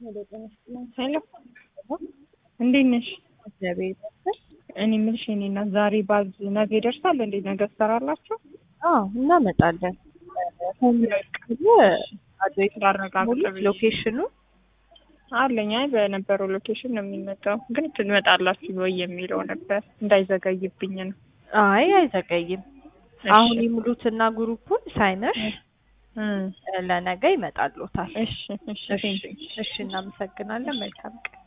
ሄሎ እንዴት ነሽ? እግዚአብሔር ይመስገን። እኔ የምልሽ የእኔ እናት ዛሬ ባዝ ነገ ይደርሳል እንዴ? ነገ ትሰራላችሁ? አዎ እናመጣለን። ሆም ላይ ካለ አድሬስ ላረጋግጥ ብዬ። ሎኬሽኑ አለኝ። አይ በነበረው ሎኬሽን ነው የሚመጣው፣ ግን ትመጣላችሁ ወይ የሚለው ነበር እንዳይዘገይብኝ ነው። አይ አይዘገይም። እሺ። አሁን ይሙሉትና ግሩፑን ሳይነሽ እም፣ ለነገ ይመጣልዎታል። እሺ እሺ እሺ እሺ፣ እናመሰግናለን። መልካም ቀን